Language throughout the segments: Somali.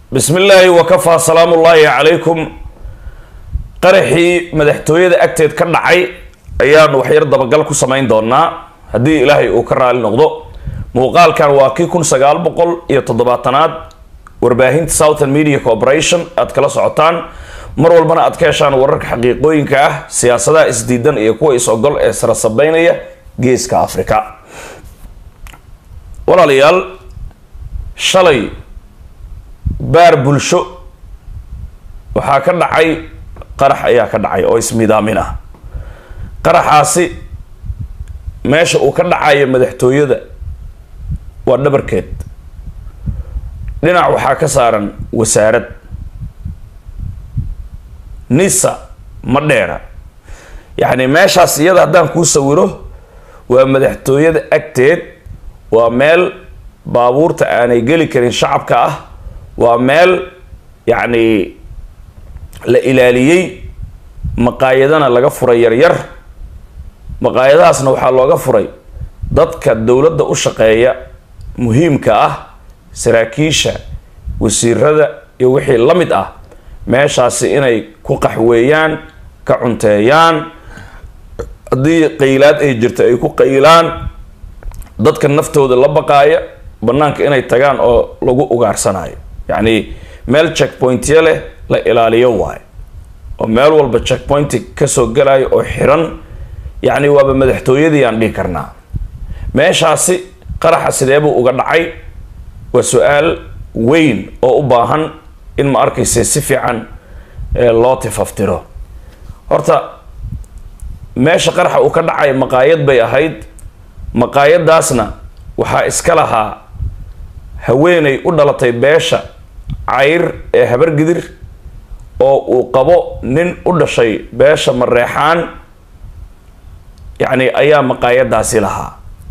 bismi illaahi wakafaa salaamu ullaahi calaykum qaraxii madaxtooyada agteed ka dhacay ayaanu waxyar dabagal ku samayn doonaa haddii ilaahay uu ka raali noqdo muuqaalkan waa kii kun sagaal boqol iyo toddobaatanaad warbaahinta southern media corporation aad kala socotaan mar walbana aad ka heshaan wararka xaqiiqooyinka ah siyaasadaha isdiidan iyo kuwa is-ogol ee sarasabeynaya geeska afrika walaalayaal shalay baar bulsho waxaa ka dhacay qarax ayaa ka dhacay oo ismidaamin ah qaraxaasi meesha uu ka dhacayo madaxtooyada waa dhabarkeed dhinac waxaa ka saaran wasaarad nisa ma dheera yacni meeshaas iyada haddaan kuu sawiro waa madaxtooyada agteed waa meel baabuurta aanay geli karin shacabka ah waa meel yacni la ilaaliyey maqaayadana laga furay yaryar maqaayadahaasna waxaa looga furay dadka dowladda u shaqeeya muhiimka ah saraakiisha wasiirada iyo wixii la mid ah meeshaasi inay ku qaxweeyaan ka cunteeyaan haddii qaylaad ay jirto ay ku qaylaan dadka naftooda la baqaaya banaanka inay tagaan oo lagu ugaarsanayo yacni meel checkpointya leh la ilaaliyo waayo oo meel walba checkpointi kasoo galayo oo xiran yacni waaba madaxtooyadii aan dhihi karnaa meeshaasi qaraxa sideebuu uga dhacay waa su-aal weyn oo u baahan in ma arkaysa si fiican loo tifaftiro horta meesha qaraxa uu ka dhacay maqaayad bay ahayd maqaayadaasna waxaa iska lahaa haweeney u dhalatay beesha cayr ee habargidir oo uu qabo nin u dhashay beesha mareexaan yacni ayaa maqaayadaasi lahaa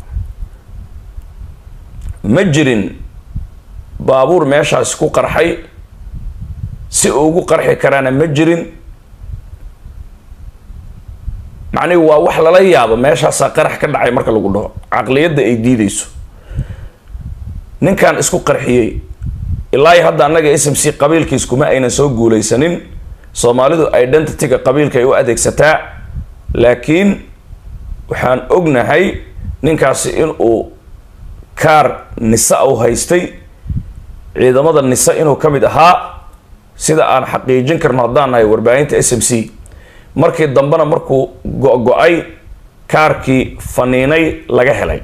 ma jirin baabuur meeshaasi ku qarxay si ugu qarxi karaana ma jirin macnihi waa wax lala yaabo meeshaasaa qarax ka dhacay marka lagu dhaho caqliyadda ay diideyso ninkan isku qarxiyey ilaa hadda annaga s m c qabiilkiis kuma aynan soo guuleysanin soomaalidu identityga qabiilka ay u adeegsataa laakiin waxaan ognahay ninkaasi inuu kaar nisa u haystay ciidamada nisa inuu ka mid ahaa sida aan xaqiijin karno haddaan nahay warbaahinta s m c markii dambena markuu go-go-ay kaarkii faniinay laga helay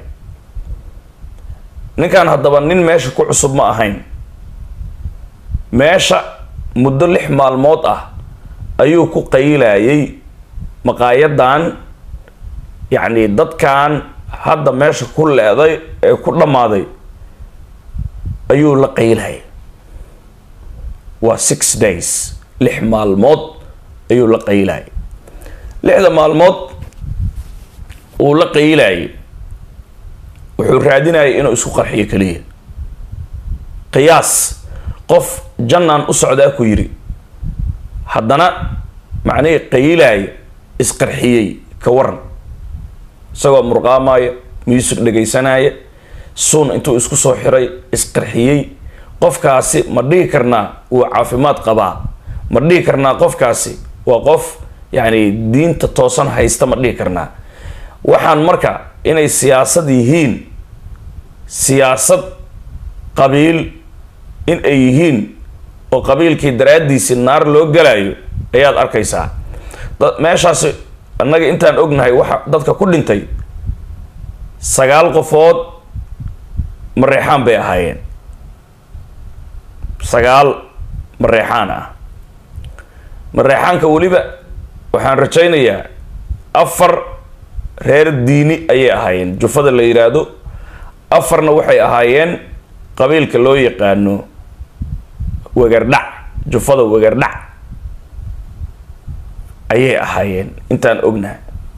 ninkan haddaba nin meesha ku cusub ma ahayn meesha muddo lix maalmood ah ayuu ku qaylayay maqaayadan yacni dadkan hadda meesha ku leeday ee ku dhammaaday ayuu la qaylayay waa six days lix maalmood ayuu la qaylayay lixda maalmood uu la qaylayay wuxuu raadinayay inuu isku qarxiyo keliya qiyaas qof jannaan u socdaa ku yidhi haddana macnihii qayilaaya isqarxiyey ka waran isagoo murqaamaya muusig dhegaysanaya suun intuu isku soo xiray isqarxiyey qofkaasi ma dhihi karnaa wuu caafimaad qabaa ma dhihi karnaa qofkaasi waa qof yacni diinta toosan haysta ma dhihi karnaa waxaan marka inay siyaasad yihiin siyaasad qabiil in ay yihiin oo qabiilkii daraaddiisii naar loo galayo ayaad arkaysaa meeshaasi annaga intaan ognahay waxa dadka ku dhintay sagaal qofood mareexaan bay ahaayeen sagaal mareexaan ah mareexaanka weliba waxaan rajaynayaa afar reer diini ayay ahaayeen jufada la yidhaahdo afarna waxay ahaayeen qabiilka loo yaqaano wegardhac jufada wegardhac ayay ahaayeen intaan ognahay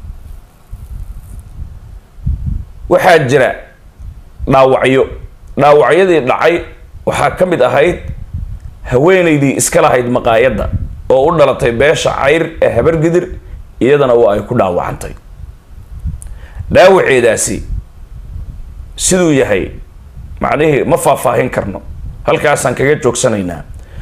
waxaa jira dhaawacyo dhaawacyadii dhacay waxaa ka mid ahayd haweeneydii iska lahayd maqaayadda oo u dhalatay beesha cayr ee habargidir iyadana waa ay ku dhaawacantay dhaawaceedaasi siduu yahay macnihii ma faahfaahin karno halkaasaan kaga joogsanaynaa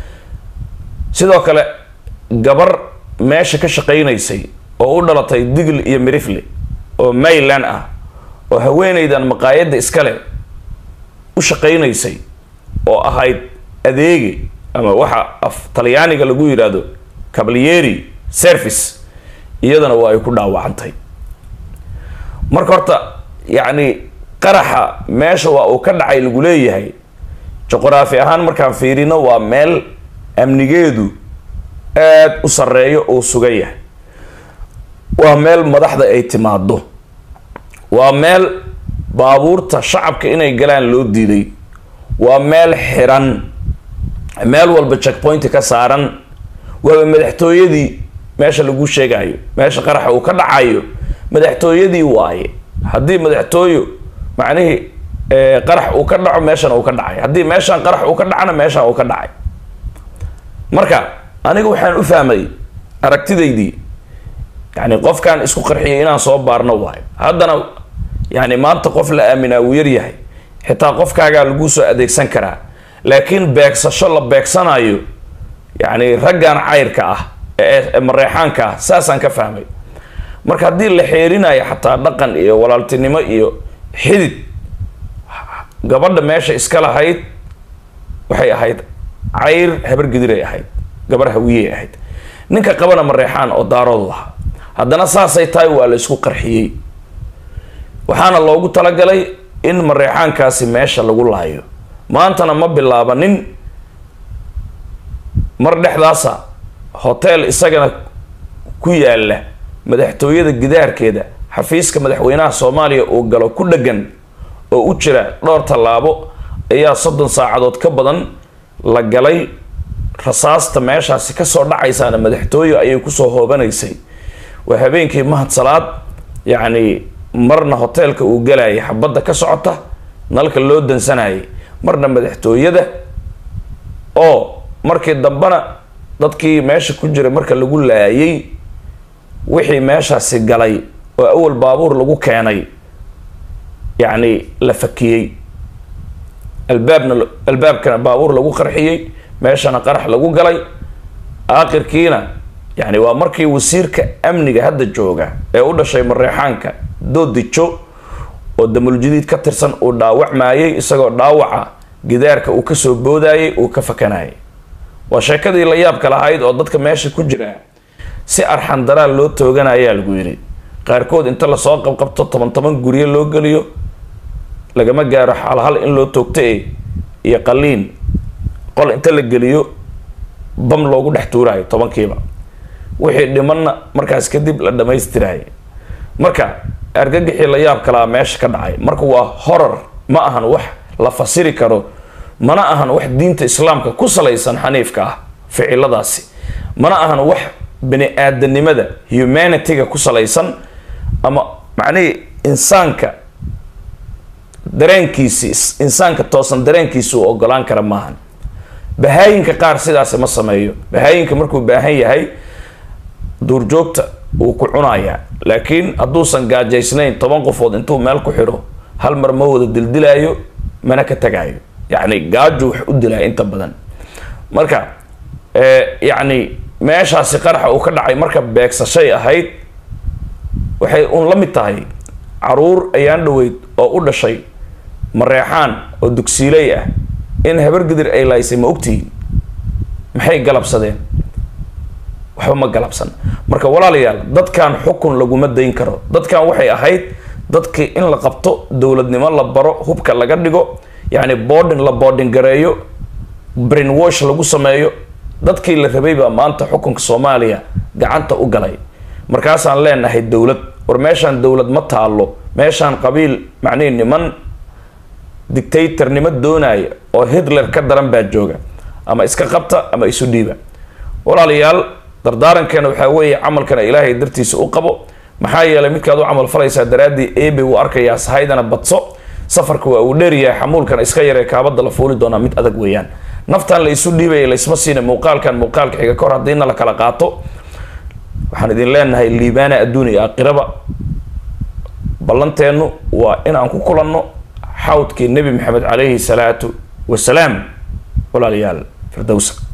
sidoo kale gabar meesha ka shaqaynaysay oo u dhalatay digl iyo mirifle oo mayland ah oo haweenaydan maqaayadda iskale u shaqaynaysay oo ahayd adeegi ama waxa af talyaaniga lagu yidhaahdo cablieri service iyadana waa ay ku dhaawacantay marka horta yacni qaraxa meesha waa uu ka dhacay lagu leeyahay juqraafi ahaan markaan fiirino waa meel amnigeedu aada u sarreeyo oo sugan yahay waa meel madaxda ay timaado waa meel baabuurta shacabka inay galaan loo diiday waa meel xiran meel walba checkpointi ka saaran waaba madaxtooyadii meesha lagu sheegayo meesha qaraxa uu ka dhacayo madaxtooyadii waaye haddii madaxtooyo macnihii qarax uu ka dhaco meeshan uu ka dhacay haddii meeshaan qarax uu ka dhacana meeshaan uu ka dhacay marka aniga waxaan u fahmay aragtidaydii yani qofkaan isku qarxiyay inaan soo baarno waayo haddana yani maanta qof la aaminaa wuu yaryahay xitaa qofkaagaa lagu soo adeegsan karaa laakiin beegsasho la beegsanayo yani raggan cayrka ah ee mareexaanka ah saasaan ka fahmay marka haddii la xeerinayo xataa dhaqan iyo walaaltinimo iyo xidid gabadha meesha iska lahayd waxay ahayd cayr habar gediray ahayd gabar hawiyey ahayd ninka qabana mareexaan oo daaroodu ahaa haddana saasay tahay waa la isku qarxiyey waxaana loogu talagalay in mareexaankaasi meesha lagu laayo maantana ma bilaabanin mar dhexdaasa hotel isagana ku yaala madaxtooyada gidaarkeeda xafiiska madaxweynaha soomaaliya uu galo ku dhagan oo u jira dhowr tallaabo ayaa soddon saacadood ka badan la galay rasaasta meeshaasi kasoo dhacaysaana madaxtooye ayay kusoo hoobanaysay waa habeenkii mahad salaad yacni marna hoteelka uu galayay xabadda ka socota nalka loo dansanayay marna madaxtooyada oo markii dambena dadkii meesha ku jiray marka lagu laayay wixii meeshaasi galay oo awal baabuur lagu keenay yacni la fakiyey albaabna albaabkana baabuur lagu qarxiyey meeshana qarax lagu galay aakhirkiina yani waa markii wasiirka amniga hadda jooga ee u dhashay mareexaanka doodijo oo damuljadiid ka tirsan uu dhaawacmayay isagoo dhaawaca gidaarka uu kasoo boodayay uu ka fakanayay waa sheekadii la yaabka lahayd oo dadka meesha ku jira si arxan daraal loo tooganayaa lagu yidhi qaarkood inta lasoo qabqabto toban toban guryo loo geliyo lagama gaaro halhal in loo toogto e iyo qaliin qol inta la geliyo bam loogu dhex tuuraayo tobankiiba wixii dhimanna markaas kadib la dhamaystirayo marka argagixii la yaab kalaa meesha ka dhacay marka waa horar ma ahan wax la fasiri karo mana ahan wax diinta islaamka ku salaysan xaniifka ah ficiladaasi mana ahan wax bani aadanimada humanityga ku salaysan ama macnihii insaanka dareenkiisi insaanka toosan dareenkiisi uu ogolaan kara maahan bahaayinka qaar sidaasi ma sameeyo bahaayinka markuu baahan yahay duurjoogta wuu ku cunayaa laakiin hadduusan gaajaysnayn toban qofood intuu meel ku xidho hal mar ma wada dildilaayo mana ka tagaayo yacni gaaju wax u dilaya inta badan marka yacni meeshaasi qaraxa uu ka dhacay marka beegsashay ahayd waxay uun la mid tahay caruur ayaan dhaweyd oo u dhashay mareexaan oo dugsiiley ah in habar gidir ay laaysay ma ogtihiin maxay galabsadeen waxba ma galabsan marka walaalayaal dadkan xukun laguma dayn karo dadkan waxay ahayd dadkii in la qabto dowladnimo la baro hubka laga dhigo yacni boodhin la boodhin gareeyo brainwash lagu sameeyo dadkii la rabay baa maanta xukunka soomaaliya gacanta u galay markaasaan leenahay dowlad war meeshaan dowlad ma taalo meeshaan qabiil macnihi niman dictatornimo doonaya oo hitler ka daran baa jooga ama iska qabta ama isu dhiiba walaalayaal dardaarankeena waxaa weeye camalkana ilaahay dartiisa u qabo maxaa yeelay midkaad u camal falaysaa daraaddii eebe wuu arkayaa sahaydana badso safarka waa uu dheeryahay xamuulkana iska yaree kaabada la fuuli doonaa mid adag weeyaan naftan la isu dhiibaya laysma siina muuqaalkan muuqaalka xiga kahor haddiina la kala qaato waxaan idin leenahay liibaana adduun iyo aakhiraba ballanteennu waa in aan ku kulanno xawdkii nebi maxamed calayhi salaatu wasalaam walaalayaal firdowsa